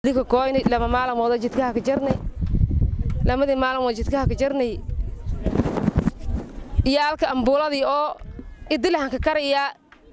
dika koyni lama maalmooda jidkaha ka jarnay lamadii maalmood jidkaha ka jarnay iyaalka ambuuladii oo idilahanka karayaa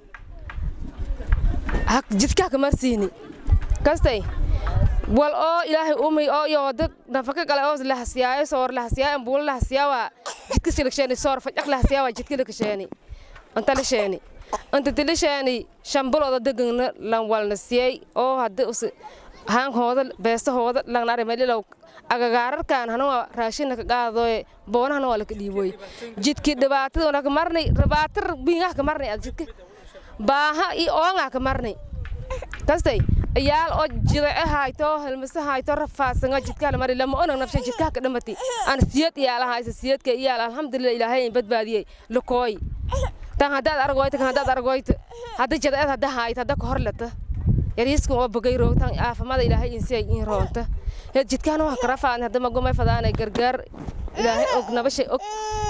jidkaha ka marsiini kastay wal oo ilaahay umay oo iyo wada nafaka kale oo lahasiyaayo soor lahasiyaayo ambuulo lahasiyaawa jidka silksheeni soor fajaq lahasiyaawa jidka lakasheeni anta lasheeni anta tilasheeni shambalooda degana lan walna siyay oo haddi haankooda beesahooda langnare melilow agagaararkan hanuwa raashinna ka qaadooye boonahana waa laka dhiiboy jidki dhibaataduna ka marnay dhibaatar biingaha ka marnay ad jidka baaha iyo oongaa ka marnay kastay iyaal oo jidace hayto helmase hayto rafaasanga jidkaha la mari lama onag nafshay jidkaha ka dhamati aan siyad iyaalahaysa siyadka iyaal alxamdulillah ilaahay in badbaadiyey lakooy tan haddaad argoyta kan haddaad argoyta hadda jadaceed hadda hayta hadda ka horleta yariiskan oo bogay roogtan aafamada ilaahay insiyay in roonta heed jidkaan waa kara faadni hadda magumay fadaanay gargaar ilaahay og nabashay og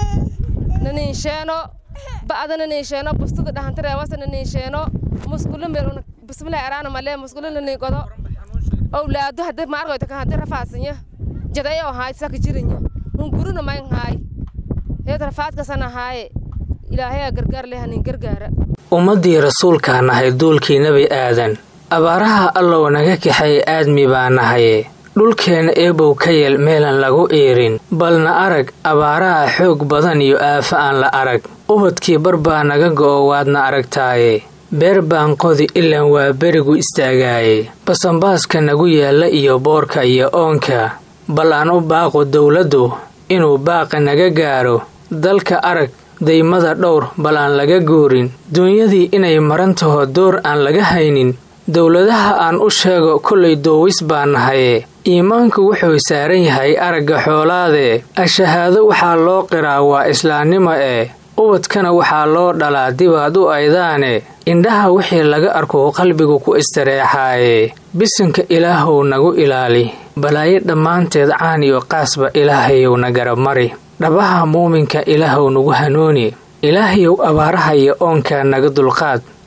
naniinsheeno ba'da naniinsheeno bustada dhahantareewasa naniinsheeno muskulo meel bismillah araana malee muskulo naniigodo owlaado hadda ma argoyta kan hadda rafaasanya jaday oo haay saka jirinya hunguruna mayn haay heed rafaadkasana haaye ilaahay gargaar leh hanin gargaara ummaddii rasuulkaa nahay duulkii nebi aadan abaaraha allow naga kaxay aadmi baa nahaye dhulkeenna eebow ka yeel meelan lagu iirin balna arag abaaraha xoog badan iyo aafo aan la arag ubadkii bar baa naga go'o waadna aragtaaye beer baan qodi ilaan waa berigu istaagaaye basanbaaska nagu yaalla iyo boorka iyo oonka bal aan u baaqo dowladdu inuu baaqa naga gaaro dalka arag daymada dhowr bal aan laga guurin duunyadii inay maran taho door aan laga haynin dowladaha aan u sheego kollay doowis baa nahaye iimaanku wuxuu saaran yahay aragga xoolaade ashahaado waxaa loo qiraa waa islaannimo eh ubadkana waxaa loo dhalaa dibaad u aydaane indhaha wixii laga arko qalbigu ku istareexaaye bisanka ilaahow nagu ilaali balaayo dhammaanteed caan iyo qaasba ilaahayow na garab mari dhabaha muuminka ilaahow nagu hanuuni ilaahayow abaaraha iyo oonkaa naga dulqaad